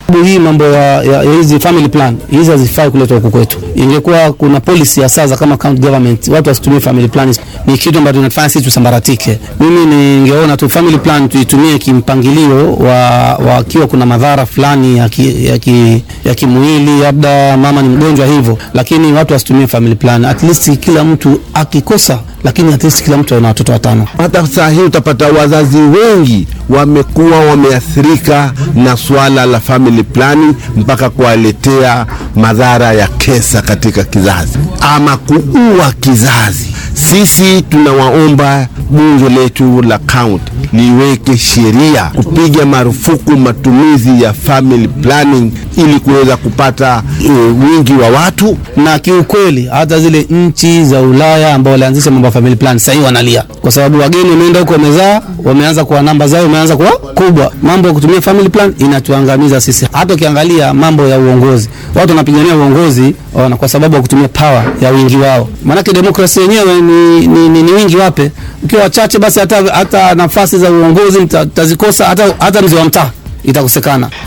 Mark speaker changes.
Speaker 1: Hii mambo ya, ya, ya hizi family plan hizi hazifai kuletwa huku kwetu. Ingekuwa kuna policy ya sasa kama county government, watu wasitumie family plan, ni kitu ambacho tunafanya sisi tusambaratike. Mimi ningeona tu family plan tuitumie kimpangilio wa wakiwa kuna madhara fulani ya, ki, ya, ki, ya kimwili, labda mama ni mgonjwa hivyo, lakini watu wasitumie family plan. At least kila mtu akikosa, lakini at least kila mtu ana watoto watano.
Speaker 2: Hata saa hii utapata wazazi wengi wamekuwa wameathirika na suala la family planning mpaka kuwaletea madhara ya kesa katika kizazi ama kuua kizazi. Sisi tunawaomba bunge letu la kaunti liweke sheria kupiga marufuku matumizi ya family planning ili kuweza kupata e, wingi wa watu
Speaker 1: na kiukweli hata zile nchi za Ulaya ambao walianzisha mambo ya family plan sasa hivi wanalia kwa sababu wageni wameenda huko wamezaa, wameanza kuwa namba zao imeanza kuwa kubwa. Mambo ya kutumia family plan inatuangamiza sisi. Hata ukiangalia mambo ya uongozi, watu wanapigania uongozi wana kwa sababu ya kutumia power ya wingi wao, maanake demokrasia yenyewe ni, ni, ni, ni wingi wape. Ukiwa wachache, basi hata, hata nafasi za uongozi mtazikosa, hata, hata mzee wa mtaa itakosekana.